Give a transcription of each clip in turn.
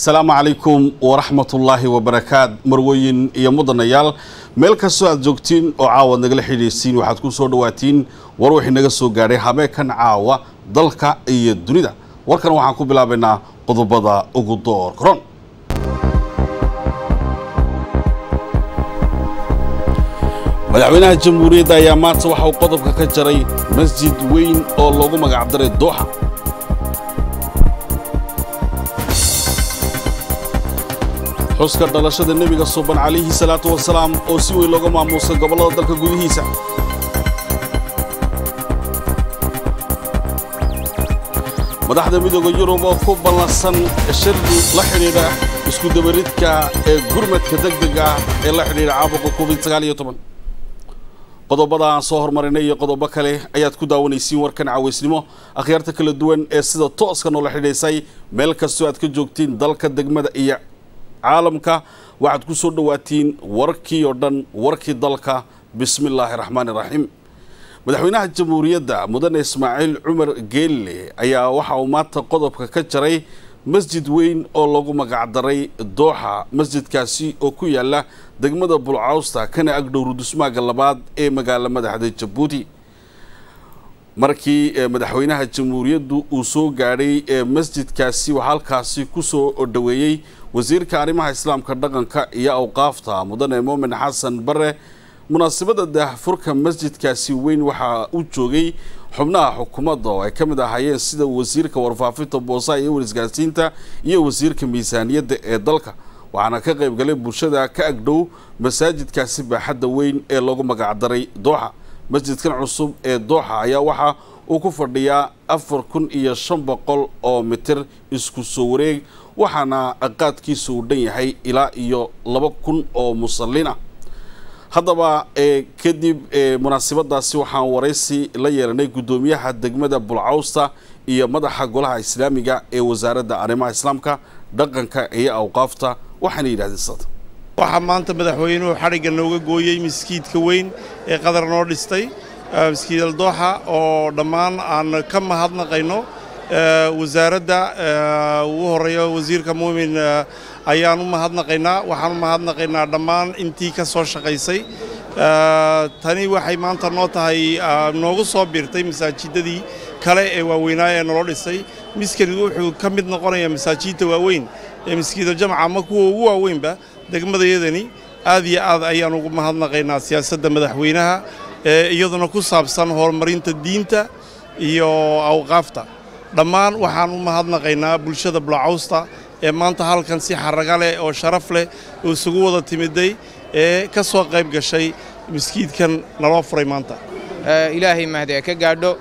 asalaamu calaykum waraxmatullaahi wabarakaat marweyn iyo mudanayaal meel kastoo aad joogtiin oo caawa nagala xidhiidhsiin waxaad ku soo dhawaatiin war wixii naga soo gaadhay habeenkan caawa dalka iyo dunida warkan waxaan ku bilaabaynaa qodobada ugu door koron madaxweynaha jamhuuriyadda ayaa maanta waxa uu qodobka ka jaray masjid weyn oo loogu magacdaray dooxa xuska dhalashada nebiga suban calayhi salaatu wasalaam oo si weyn looga maamuusay gobollada dalka gudihiisa madaxda midooda yurub oo ku ballansan shirdi la xidhiidha iskudabaridka ee gurmadka degdega ah ee la xidhiidha caabuqa covid sagaaliyo toban qodobada aan soo hormarinay iyo qodobo kale ayaad ku daawanaysiin warkan cawaysnimo akhyaarta kala duwan ee sida tooska noola xidhiisay meel kastoo aad ka joogtiin dalka degmada iyo caalamka waxaad ku soo dhawaatiin warkii oo dhan warkii dalka bismi illaahi raxmaani raxiim madaxweynaha jamhuuriyadda mudane ismaaciil cumar geelle ayaa waxa uu maanta qodobka ka jaray masjid weyn oo lagu magacdaray dooxa masjidkaasi oo ku yaala degmada bulcawsta kana agdhow rudusmaaga labaad ee magaala madaxda jabuuti markii madaxweynaha jamhuuriyaddu uu soo gaadhay masjidkaasi waxaa halkaasi ku soo dhoweeyey wasiirka arrimaha islaamka dhaqanka iyo awqaafta mudane moomin xasan bare munaasabadda daahfurka masjidkaasi weyn waxaa u joogay xubnaha xukuumadda oo ay ka mid ahaayeen sida wasiirka warfaafinta boosaha iyo warisgaarsiinta iyo wasiirka miisaaniyadda ee dalka waxaana ka qayb galay bulshada ka agdhow masaajidkaasi baaxadda weyn ee lagu magacdaray dooxa masjidkan cusub ee dooxa ayaa waxa uu ku fadhiyaa afar kun iyo shan boqol oo mitir isku soo wareeg waxaana qaadkiisa uu dhan yahay ilaa iyo laba kun oo musallin ah haddaba kadib munaasabadaasi waxaan waraysi la yeelanay guddoomiyaha degmada bulcawsta iyo madaxa golaha islaamiga ee wasaaradda arrimaha islaamka dhaqanka iyo awqaafta waxaana yidhahdeen sada waxaa maanta madaxweynuhu xadhigga nooga gooyey maskiidka weyn ee qadar noo dhistay maskiid aldooxa oo dhammaan aan ka mahadnaqayno wasaaradda ugu horreeya wasiirka muumin ayaan u mahadnaqaynaa waxaan u mahadnaqaynaa dhammaan intii ka soo shaqaysay tani waxay maanta noo tahay noogu soo biirtay masaajidadii kale ee waaweynaa ee naloo dhisay miskani wuxuu ka mid noqonayaa masaajidda waaweyn ee maskiidaljamca ama kuwa ugu waaweynba degmadayadani aad iyo aad ayaan ugu mahadnaqaynaa siyaasadda madaxweynaha ee iyaduna ku saabsan horumarinta diinta iyo awqaafta dhammaan waxaan u mahadnaqaynaa bulshada bulacawsta ee maanta halkan si xaraga leh oo sharaf leh oo isugu wada timiday ee ka soo qayb gashay maskiidkan naloo furay maanta ilaahay mahdi ka gaadho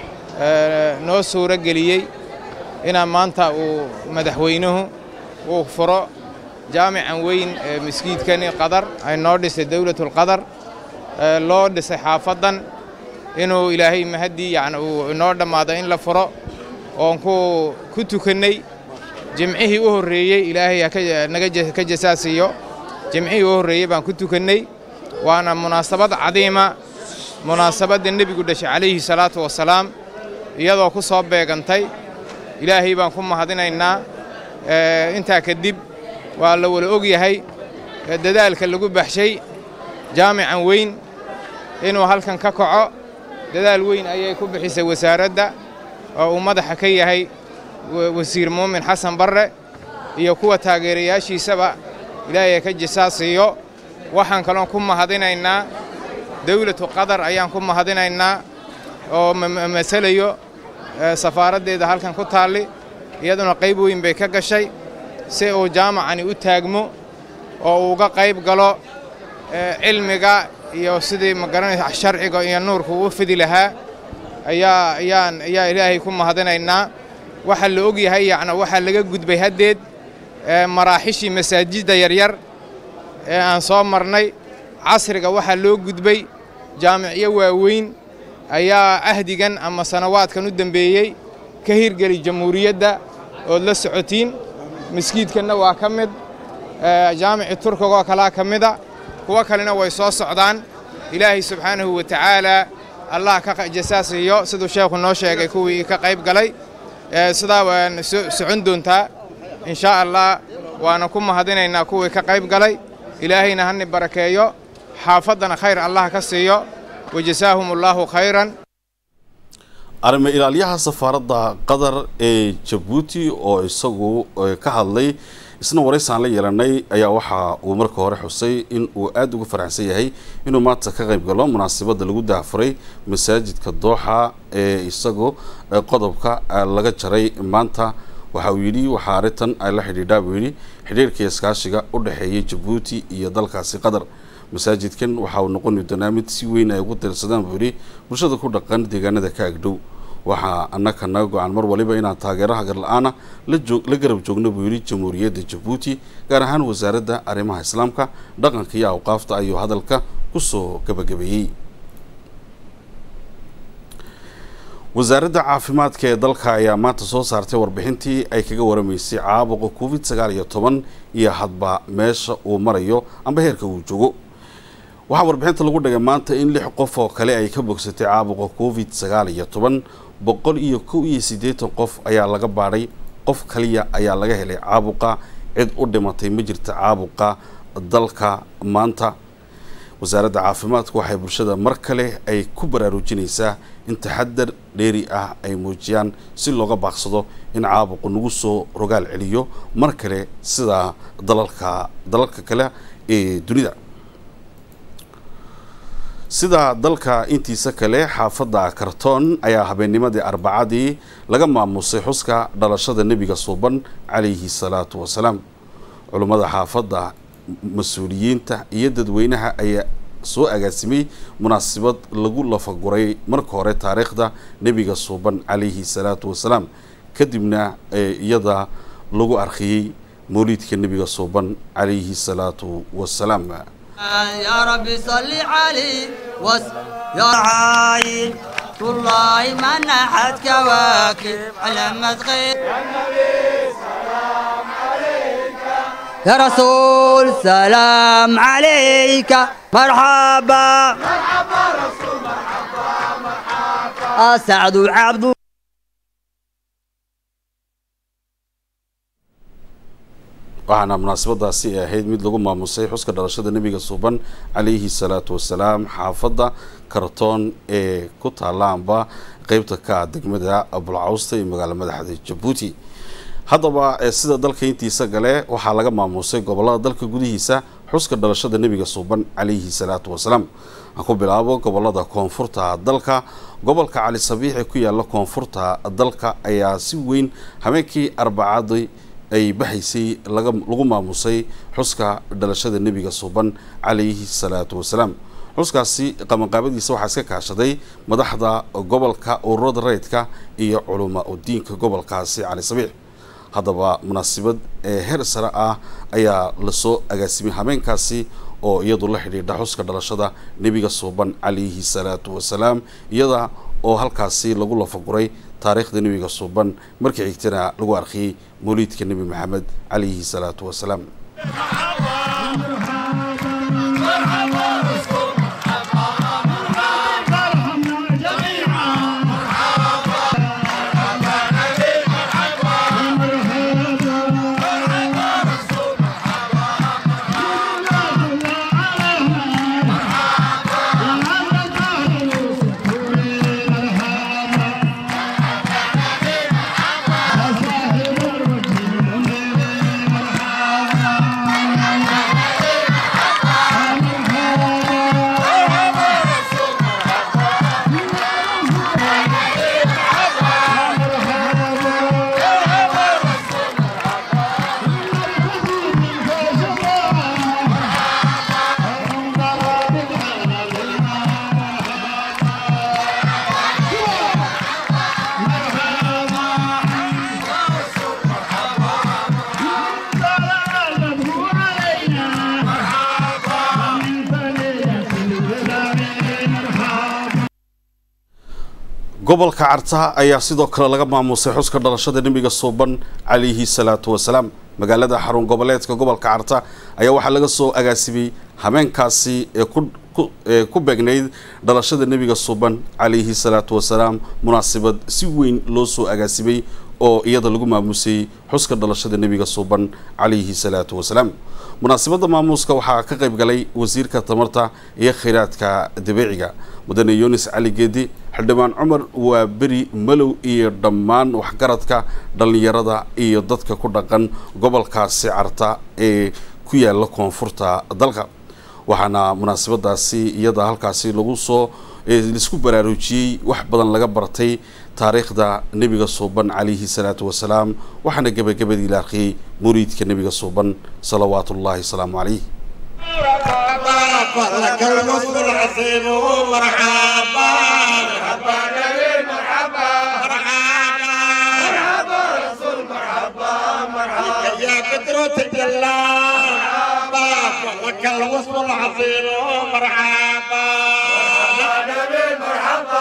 noo suuro geliyey inaa maanta uu madaxweynuhu uu furo jaamican weyn ee maskiidkani qadar ay noo dhisay dawlatulqadar loo dhisay xaafaddan inuu ilaahay mahaddii yacni uu inoo dhammaado in la furo oon ku tukannay jimcihii u horreeyey ilaahay naga ka jasaasiiyo jimcihii u horreeyey baan ku tukannay waana munaasabad cadiima munaasabadda nebigu dhashay calayhi salaatu wasalaam iyadoo ku soo beegantay ilaahay baan ku mahadinaynaa intaa kadib waa la wada og yahay dadaalka lagu baxshay jaamican weyn inuu halkan ka kaco dadaal weyn ayay ku bixisay wasaaradda oo uu madaxa ka yahay wasiir muumin xasan barre iyo kuwa taageerayaashiisaba ilaahay ka jisaasiiyo waxaan kaloon ku mahadinaynaa dawlatu qatar ayaan ku mahadinaynaa oo masalayo safaaraddeeda halkan ku taalli iyaduna qayb weyn bay ka gashay si uu jaamacani u taagmo oo uu uga qayb galo cilmiga iyo sidii magaranaysa sharciga iyo nuurku u fidi lahaa ayaa ayaan ayaa ilaahay ku mahadinaynaa waxaa la og yahay yacni waxaa laga gudbay haddeed maraaxishii masaajidda yaryar ee aan soo marnay casriga waxaa loo gudbay jaamicyo waaweyn ayaa ahdigan ama sanawaadkan u dembeeyey ka hirgeli jamhuuriyadda ood la socotiin maskiidkanna waa ka mid jaamici turkigoo kalaa ka mida kuwo kalena way soo socdaan ilaahay subxaanahu wa tacaalaa allah ka jasaasiiyo siduu sheekhu noo sheegay kuwii ka qayb galay sidaa waan socon doontaa in shaa allah waana ku mahadinaynaa kuwii ka qayb galay ilaahayna hani barakeeyo xaafaddana khayr allah ka siiyo wajasaahum allaahu khayran arrimo ilaalyaha safaaradda qatar ee jabuuti oo isagu ka hadlay isna waraysaan la yeelanay ayaa waxa uu marka hore xusay in uu aada uga faraxsan yahay inuu maanta ka qayb galo munaasabadda lagu daafuray masaajidka dooxa ee isagu qodobka laga jaray maanta waxa uu yidhi waxaa arrintan ay la xidhiidhaa buu yidhi xidhiirka iskaashiga u dhexeeya jabuuti iyo dalkaasi qatar masaajidkan waxa uu noqoni doonaa mid si weyn ay ugu tiirsadaan buu yidhi bulshada ku dhaqan deegaanada ka agdhow waxaa annaka naga go-an mar waliba inaan taageeraha garla-aana la garab joogno buu yidhi jamhuuriyadda jabuuti gaar ahaan wasaaradda arrimaha islaamka dhaqanka iyo awqaafta ayuu hadalka kusoo gabagabeeyey wasaaradda caafimaadka ee dalka ayaa maanta soo saartay warbixintii ay kaga waramaysay caabuqa covid sagaal iyo toban iyo hadba meesha uu marayo amba heerka uu joogo waxaa warbixinta lagu dhigay maanta in lix qof oo kale ay ka bogsatay caabuqa covid sagaal iyo toban boqol iyo kow iyo siddeetan qof ayaa laga baadhay qof kaliya ayaa laga helay caabuqa cid u dhimatay ma jirta caabuqa dalka maanta wasaaradda caafimaadku waxay bulshada mar kale ay ku baraarujinaysaa in taxadar dheeri ah ay muujiyaan si looga baaqsado in caabuqu nagu soo rogaal celiyo mar kale sida dalalka dalalka kale ee dunida sida dalka intiisa kale xaafadda kartoon ayaa habeennimadii arbacadii laga maamusay xuska dhalashada nebiga suuban calayhi salaatu wasalaam culummada xaafadda mas-uuliyiinta iyo dadweynaha ayaa soo agaasimay munaasabad lagu lafaguray marka hore taariikhda nebiga suuban calayhi salaatu wasalaam kadibna iyada lagu arkiyey mawliidka nebiga suuban calayhi salaatu wasalaam يا ربي صل عليه وس يا عاين والله ما نحت كواكب على مدغير يا رسول سلام عليك مرحبا مرحبا رسول مرحبا مرحبا أسعد العبد waxaana munaasabadaasi ay ahayd mid lagu maamusay xuska dhalashada nebiga suuban calayhi salaatu wasalaam xaafadda kartoon ee ku taalaanba qeybta ka ah degmada abulcawsta ee magaalo madaxda jabuuti haddaba sida dalka intiisa gale waxaa laga maamusay gobolada dalka gudihiisa xuska dhalashada nebiga suuban calayhi salaatu wasalaam aan ku bilaabo gobolada koonfurta dalka gobolka cali sabiix ee ku yaala koonfurta dalka ayaa si weyn habeenkii arbacadii ay baxaysay lagu maamusay xuska dhalashada nebiga suuban calayhi salaatu wasalaam xuskaasi qabanqaabadiisa waxaa iska kaashaday madaxda gobolka ururada rayidka iyo culuma udiinka gobolkaasi cali sabiix haddaba munaasabad ee heer sare ah ayaa lasoo agaasimay habeenkaasi oo iyadu la xidhiidha xuska dhalashada nebiga suuban calayhi salaatu wasalaam iyada oo halkaasi lagu lafaguray taariikhda nebiga suuban markii xigtana lagu arkiyey mawliidka nebi maxamed calayhi salaatu wasalaam gobolka carta ayaa sidoo kale laga maamusay xuska dhalashada nebiga suuban calayhi salaatu wasalaam magaalada xarun goboleedka gobolka carta ayaa waxaa laga soo agaasimay habeenkaasi ee ee ku beegnayd dhalashada nebiga suuban calayhi salaatu wasalaam munaasabad si weyn loo soo agaasimay oo iyada lagu maamusay xuska dhalashada nebiga suuban calayhi salaatu wasalaam munaasabadda maamuuska waxaa ka qayb galay wasiirka tamarta iyo khayraadka dabiiciga mudane yunis cali geedi xildhibaan cumar waa beri malow iyo dhammaan waxgaradka dhallinyarada iyo dadka ku dhaqan gobolkaasi carta ee ku yaala koonfurta dalka waxaana munaasabadaasi iyada halkaasi lagu soo laisku baraarujiyey wax badan laga bartay taariikhda nebiga suuban calayhi salaatu wasalaam waxaana gebagabadii la arkiyey muriidka nebiga suuban salawaatu ullahi wasalaamu calayh لك الوصف العظيم مرحبا مرحبا نبي مرحبا مرحبا مرحبا رسول مرحبا مرحبا يا بدر تجلى مرحبا لك الوصف العظيم مرحبا نبي مرحبا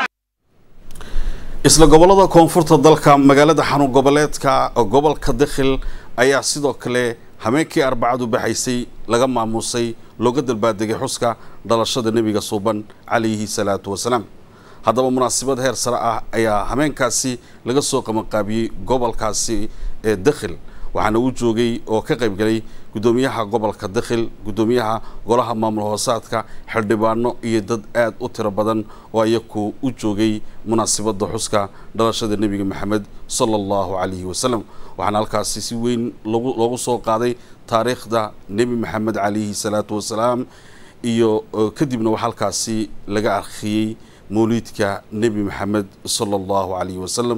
isla gobolada koonfurta dalka magaalada xanuun goboleedka gobolka dakhil ayaa sidoo kale hameenkii arbacadu baxaysay laga maamuusay looga dalbaadegay xuska dhalashada nebiga suuban calayhi salaatu wasalaam haddaba munaasabad heer sare ah ayaa hameenkaasi laga soo qabanqaabiyey gobolkaasi ee dakhil waxaana uu joogay oo ka qayb galay guddoomiyaha gobolka dakhil guddoomiyaha golaha maamul hoosaadka xildhibaano iyo dad aad u tiro badan oo iyaku u joogay munaasabadda xuska dhalashada nebiga maxamed sala allahu calayhi wasalam waxaana halkaasi si weyn logu loogu soo qaaday taariikhda nebi maxamed calayhi salaatu wasalaam iyo kadibna waxaa halkaasi laga arkiyey mawliidka nebi maxamed sala allahu calayhi wasalam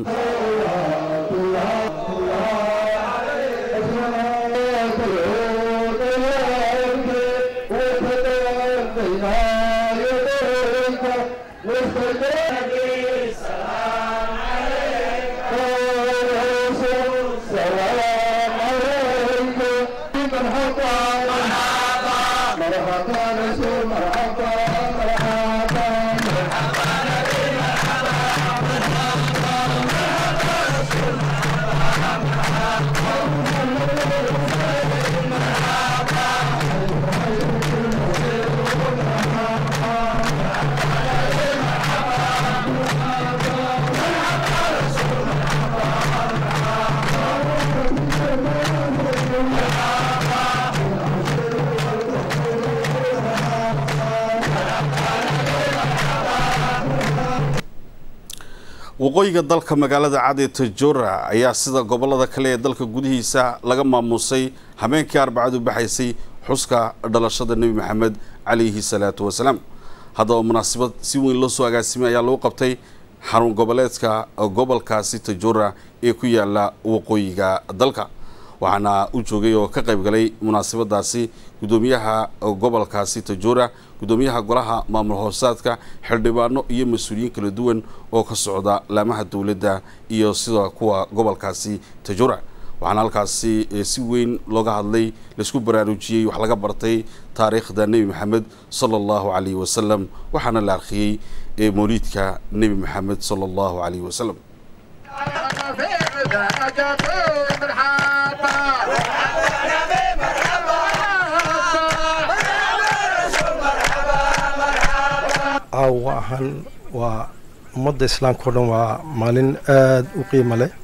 waqooyiga dalka magaalada cadi tajora ayaa sida gobolada kale ee dalka gudihiisa laga maamuusay habeenkii arbacadu baxaysay xuska dhalashada nebi maxamed calayhi salaatu wasalaam haddaba munaasabad si weyn loo soo agaasimay ayaa lagu qabtay xarun goboleedka gobolkaasi tajora ee ku yaala waqooyiga dalka waxaana u joogay oo ka qayb galay munaasabadaasi guddoomiyaha gobolkaasi tajora guddoomiyaha golaha maamul hoosaadka xildhibaano iyo mas-uuliyiin kala duwan oo ka socda laamaha dowladda iyo sida kuwa gobolkaasi tajora waxaana halkaasi si weyn looga hadlay laisku baraarujiyey wax laga bartay taariikhda nebi maxamed sala allahu calayhi wasalam waxaana la arkiyey mawliidka nebi maxamed sala allahu calayhi wasalam caawa ahaan waa ummadda islaamka o dhan waa maalin aada u qiimo leh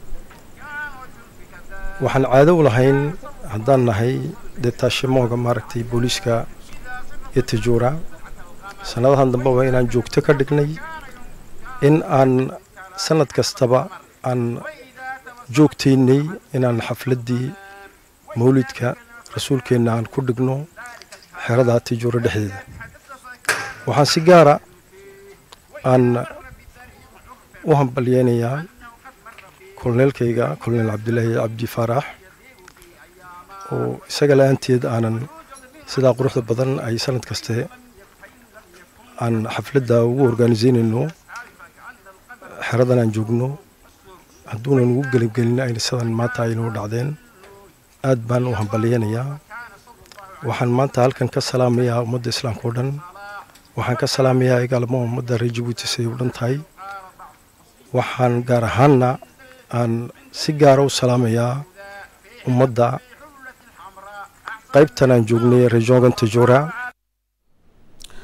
waxaan caado u lahayn haddaan nahay dee taashimooga maaragtay booliiska iyo tajuura sannadahan dambeba inaan joogto ka dhignay in aan sannad kastaba aan joogtaynay inaan xafladdii mawlidka rasuulkeenna aan ku dhigno xerada tajuura dhexdeeda waxaan si gaara aan u hambalyeynayaa kolneelkayga koloneel cabdilaahi cabdi faarax oo isaga la-aanteed aanan sidaa quruxda badan ay sanad kaste aan xafladda ugu organisaynayno xeradan aan joogno hadduunan ugu gelibgelin ayna sidan maanta aynoo dhacdeen aad baan u hambalyeynayaa waxaan maanta halkan ka salaamayaa ummadda islaamka oo dhan waxaan ka salaamayaa igaalmo ummadda reer jabuuti siday u dhan tahay waxaan gaar ahaanna aan si gaara u salaamayaa ummadda qaybtan aan joognay rejongan tajora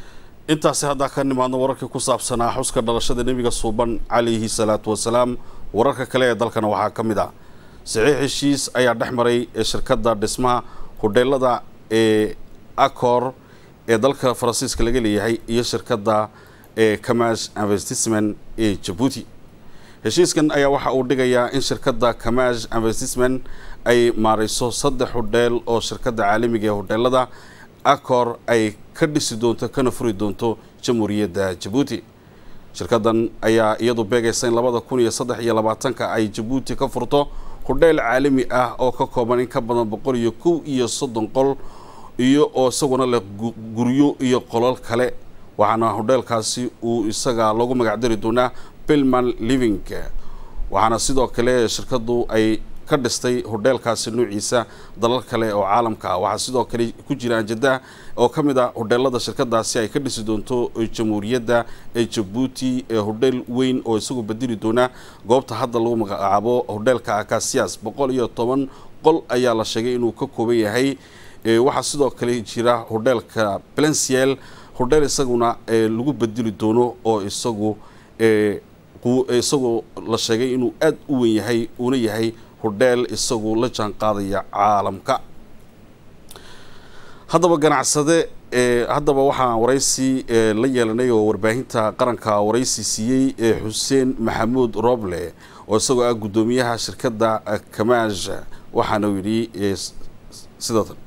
intaasi haddaa ka nimaadno wararkii ku saabsanaa xuska dhalashada nebiga suuban calayhi salaatu wasalaam wararka kale ee dalkana waxaa ka mid ah saxiix heshiis ayaa dhex maray shirkadda dhismaha hodheelada ee acor ee dalka faransiiska laga leeyahay iyo shirkadda ee kamash investissement ee jabuuti heshiiskan ayaa waxa uu dhigayaa in shirkadda kamash investissement ay maareyso saddex hodheel oo shirkadda caalamiga ee hodheelada acor ay ka dhisi doonto kana furi doonto jamhuuriyadda jabuuti shirkaddan ayaa iyadu beegaysa in labada kun iyo saddex iyo labaatanka ay jabuuti ka furto hodheel caalami ah oo ka kooban in ka badan boqol iyo kow iyo soddon qol iyo oo isaguna leh guryo iyo qolal kale waxaana hodheelkaasi uu isaga loogu magacdari doonaa pilman living waxaana sidoo kale shirkaddu ay ka dhistay hodheelkaasi noociisa dalal kale oo caalamka ah waxaa sidoo kale ku jira anjada oo ka mid ah hodheelada shirkadaasi ay ka dhisi doonto jamhuuriyadda ee jabuuti ee hodheel weyn oo isagu bedeli doona goobta hadda lagu magacaabo hodheelka akasias boqol iyo toban qol ayaa la sheegay inuu ka kooban yahay waxaa sidoo kale jira hodheelka blenciel hodheel isaguna lagu bedeli doono oo isagu isagoo la sheegay inuu aada u weyn yahay uuna yahay hodheel isagu la jaan qaadaya caalamka haddaba ganacsade haddaba waxaan waraysi la yeelanay oo warbaahinta qaranka waraysi siiyey xuseen maxamuud roble oo isagoo ah guddoomiyaha shirkadda kamaaj waxaana uu yidhi sidatan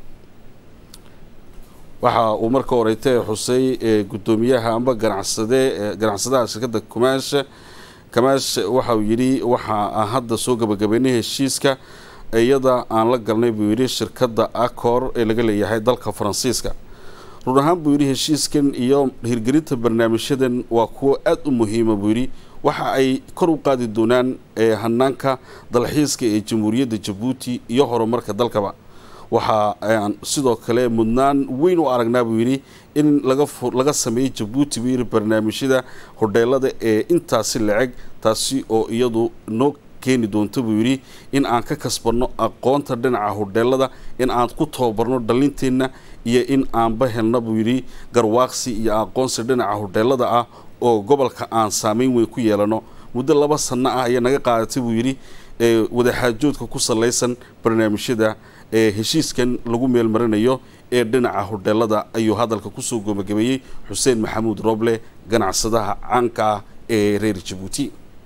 waxa uu marka horeytay xusey guddoomiyaha amba ganacsade ganacsadaha shirkadda kamaash kamaash waxa uu yidhi waxa aan hadda soo gabagabeynay heshiiska iyada aan la galnay buu yidhi shirkadda acor ee laga leeyahay dalka faransiiska run ahaan buu yidhi heshiiskan iyo hirgelinta barnaamijyadan waa kuwo aada u muhiima buu yidhi waxa ay kor u qaadi doonaan hanaanka dalxiiska ee jamhuuriyadda jabuuti iyo horumarka dalkaba waxa aan sidoo kale mudnaan weyn u aragnaa buu yidhi in laga sameeyey jabuuti buu yidhi barnaamijyada hodheelada ee intaasi laceg taasi oo iyadu noo keeni doonto buu yidhi in aan ka kasbanno aqoonta dhinaca hodheelada in aan ku tababarno dhalinteenna iyo in aanba helna buu yidhi garwaaqsi iyo aqoonsi dhinaca hodheelada ah oo gobolka aan saameyn weyn ku yeelano muddo laba sanno ah ayaa naga qaadatay buu yidhi wadaxaajoodka ku salaysan barnaamijyada ee heshiiskan lagu meelmarinayo ee dhinaca hodheelada ayuu hadalka kusoo gabagabeeyey xuseen maxamuud roble ganacsadaha caanka ah ee reer jabuuti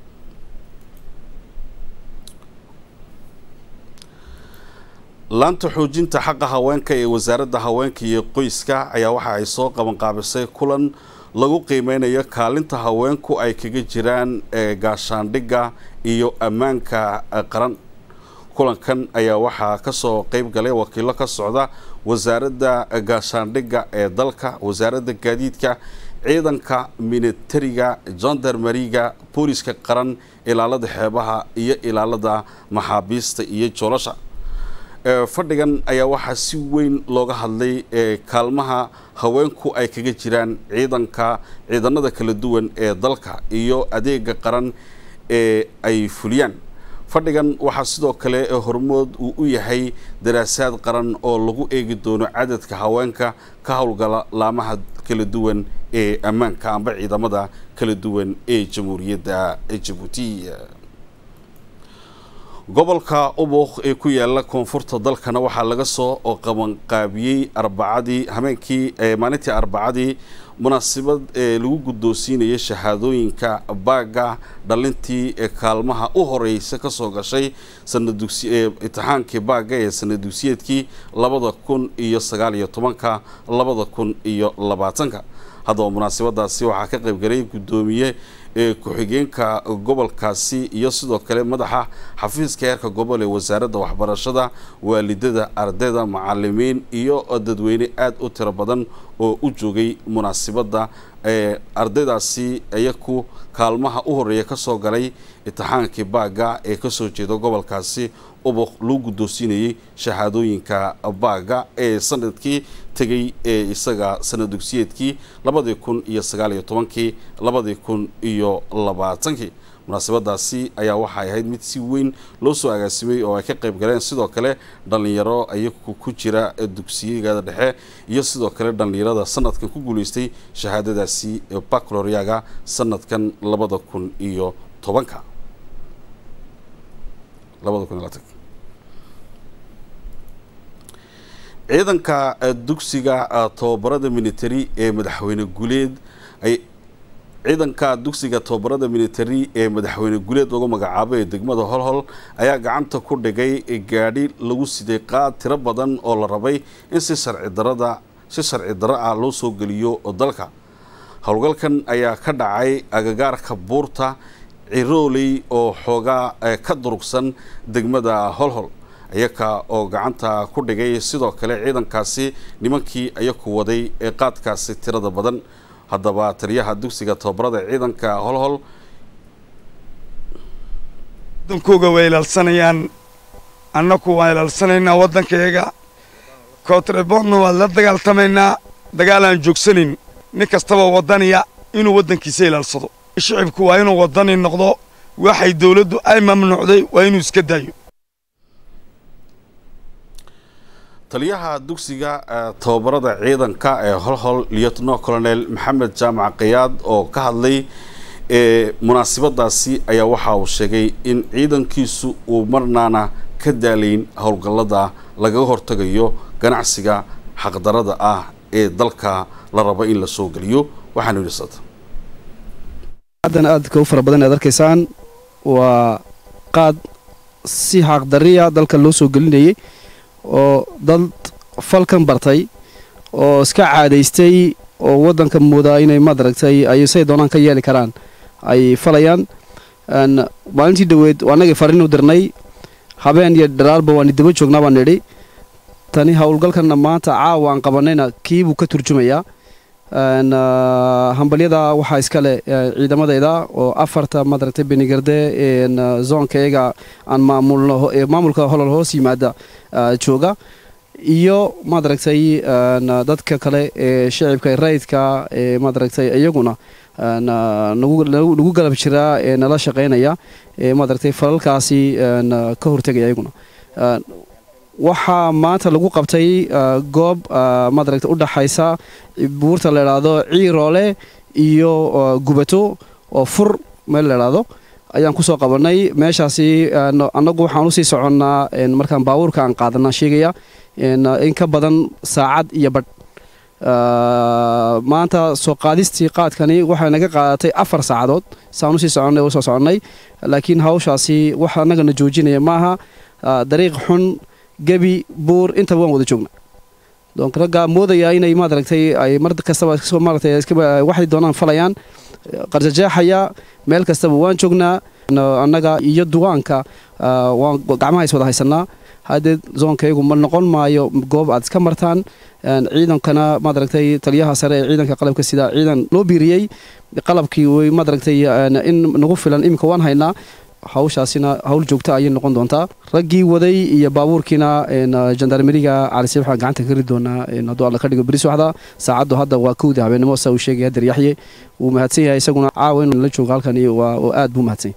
laanta xoojinta xaqa haweenka ee wasaaradda haweenka iyo qoyska ayaa waxa ay soo qabanqaabisay kulan lagu qiimeynayo kaalinta haweenku ay kaga jiraan gaashaandhigga iyo ammaanka qaran kulankan ayaa waxaa kasoo qeyb galay wakiilo ka socda wasaaradda gaashaandhigga ee dalka wasaaradda gaadiidka ciidanka militariga gendarmeriga booliska qaran ilaalada xeebaha iyo ilaalada maxaabiista iyo joolasha fadhigan ayaa waxaa si weyn looga hadlay kaalmaha haweenku ay kaga jiraan ciidanka ciidanada kala duwan ee dalka iyo adeega qaran ee ay fuliyaan fadhigan waxaa sidoo kale hormood uu u yahay daraasaad qaran oo lagu eegi doono cadadka haweenka ka howlgala laamaha kala duwan ee ammaanka amba ciidamada kala duwan ee jamhuuriyadda jabuuti gobolka ubuk ee ku yaala koonfurta dalkana waxaa laga soo qabanqaabiyey arbacadii habeenkii maalintii arbacadii munaasabad ee lagu guddoonsiinayay shahaadooyinka baaga dhalintii ee kaalmaha u horeysa kasoo gashay sanadutixaankii baaga ee sanad dugsiyeedkii labada kun iyo sagaal iyo tobanka labada kun iyo labaatanka haddaba munaasabadaasi waxaa ka qaybgalay guddoomiye ee ku-xigeenka gobolkaasi iyo sidoo kale madaxa xafiiska heerka gobol ee wasaaradda waxbarashada waalidada ardayda macalimiin iyo dadweyne aada u tiro badan oo u joogay munaasibadda ee ardaydaasi iyaku kaalmaha u horeeya kasoo galay itixaankii baaga ee kasoo jeeda gobolkaasi ubuq lagu guddoonsiinayey shahaadooyinka baaga ee sanadkii tegay ee isaga sanad dugsiyeedkii labadii kun iyo sagaal iyo tobankii labadii kun iyo labaatankii munaasabadaasi ayaa waxay ahayd mid si weyn loo soo agaasimay oo ay ka qayb galeen sidoo kale dhallinyaro ayagu ku jira dugsiyada dhexe iyo sidoo kale dhallinyarada sanadkan ku guuleystay shahaadadaasi bacloriaga sanadkan labada kun iyo tobanka labada kun iyo labaatan ciidanka eh, dugsiga eh, tababarada military ee madaxweyne guleed ay ciidanka dugsiga tababarada military ee madaxweyne guleed uga magacaabay ee degmada holhol ayaa gacanta ku dhigay gaadhi lagu siday qaad tiro badan oo la rabay in si sharci darada si sharci daro ah loo soo geliyo dalka howlgalkan ayaa ka dhacay agagaarka buurta cirooley oo xoogaa eh, ka durugsan degmada holhol iyaka oo gacanta ku dhigay sidoo kale ciidankaasi nimankii ayaku waday ee qaadkaasi tirada badan haddaba taliyaha dugsiga tababarada ciidanka holhol waddankooga way ilaalsanayaan annaku waan ilaalsanaynaa waddankayaga kootrebondna waan la dagaaltamaynaa dagaal aan joogsanayn nin kastaba waddaniya inuu waddankiisa ilaalsado shicibku waa inuu waddani noqdo waxay dawladdu ay mamnuucday waa inuu iska daayo taliyaha dugsiga eh, tababarada ciidanka ee holhol lieutenant colonel maxamed jaamac kayaad oo ka hadlay ee munaasabadaasi ayaa waxa uu sheegay in ciidankiisu uu marnaana ka daalayn howlgallada lagaga hortagayo ganacsiga xaqdarada ah ee dalka la rabo in la soo geliyo waxaanu yidhi sata haddan aadka u fara badan aad arkaysaan waa qaad si xaaqdariya dalka loo soo gelinayay oo dad falkan bartay oo iska caadaystay oo waddanka moodaa inay madaragtay ay say doonaan ka yeeli karaan ay falayaan n maalintii dhoweed annagii fariin u dirnay habeen iyo dharaalba waani daba joognaa baan nidhi tani howlgalkanna maanta caawa aan qabanayna kiibuu ka turjumayaa n hambalyada waxaa iskale ciidamadayda oo afarta madaragtay benigarde n zoonka iyaga aan maamulno ee maamulka holol hoos yimaada jooga iyo madaragtay dadka kale ee shicibka rayidka ee madaragtay iyaguna nagu galab jiraa ee nala shaqaynaya ee madaragtay falalkaasi ka hortegaya iyaguna waxaa maanta lagu qabtay goob madaragta u dhaxaysa buurta la idhaahdo ciiroole iyo gubato oo fur meel la idhaahdo ayaan kusoo qabannay meeshaasi annagu waxaan usii soconnaa markaan baabuurka aan qaadanaa sheegaya in ka badan saacad iyo badh maanta soo qaadistii qaadkani waxay naga qaadatay afar saacadood saan usii soconnay usoo soconnay laakiin hawshaasi wax annagana joojinaya maaha dariiq xun gebi buur intaba waan wada joogna donc raggaa moodayaa inay maaragtay ay mar kastaba maaragtay waxay doonaan falayaan qarjajeexaya meel kastaba waan joognaa annaga iyo duwaanka waan gacmaha is wada haysanaa haddee zoonkaygu ma noqon maayo goob aad iska martaan ciidankana maaragtay taliyaha sare ee ciidanka qalabka sida ciidan loo biiriyey qalabkii way maaragtay in nagu filan iminka waan haynaa hawshaasina hawl joogta ayay noqon doontaa raggii waday iyo baabuurkiina jandarmeriga calise waxaan gacanta ka ri doonaa hadduu alla ka dhigo beris waxda saacaddu hadda waa kowda habeenimo saa uu sheegaya hader yaxye wuu mahadsan yahay isaguna caawa inuu la joogo halkani waa oo aad buu mahadsan yahay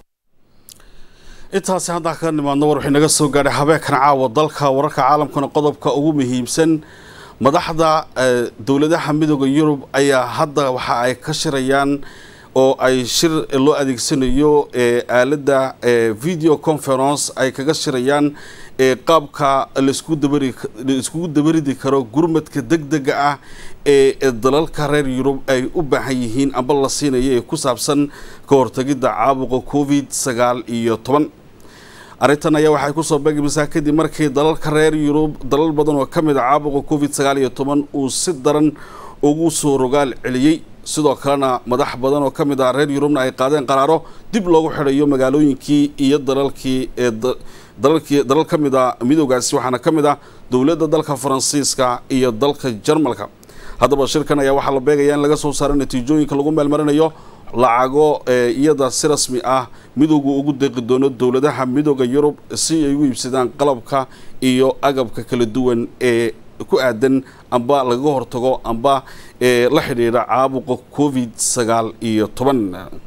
intaasi haddaan kaga nimaadno war wixii naga soo gaadhay habeenkan caawa dalka wararka caalamkana qodobka ugu muhiimsan madaxda dowladaha midooda yurub ayaa hadda waxa ay ka shirayaan oo ay shir loo adeegsanayo aaladda video conference ay kaga shirayaan qaabka laiskugu dabaridi karo gurmadka degdega ah ee dalalka reer yurub ay u baahan yihiin amba la siinayo ee ku saabsan ka hortagidda caabuqa covid sagaal iyo toban arrintan ayaa waxay kusoo beegmaysaa kadib markii dalalka reer yurub dalal badan oo ka mid a caabuqa covid sagaal iyo toban uu si daran ugu soo rogaal celiyey sidoo kalena madax badan oo ka mid ah reer yurubna ay qaadeen qaraaro dib loogu xidhayo magaalooyinkii iyo dalalkii ee dalalkii dalal ka mid a midoogaasi waxaana ka mid ah dowladda dalka faransiiska iyo dalka jarmalka haddaba shirkan ayaa waxaa la beegaya in laga soo saaro natiijooyinka lagu meelmarinayo lacago iyada si rasmi ah midoogu ugu deeqi doono dowladaha midooda yurub si ay ugu iibsadaan qalabka iyo agabka kala duwan ee ku aadan amba lagaga hortago amba ee la xidhiidha caabuqa covid sagaal iyo toban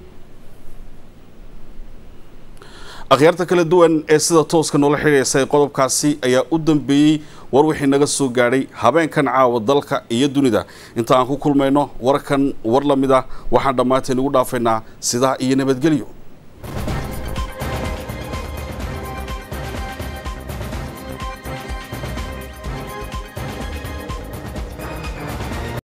akhyaarta kala duwan ee sida tooska noola xidhiidhaysa qodobkaasi ayaa u dambeeyey war wixii naga soo gaadhay habeenkan caawa dalka iyo dunida inta aan ku kulmayno warkan war la mid ah waxaan dhammaanteen ugu dhaafaynaa sidaa iyo nabadgelyo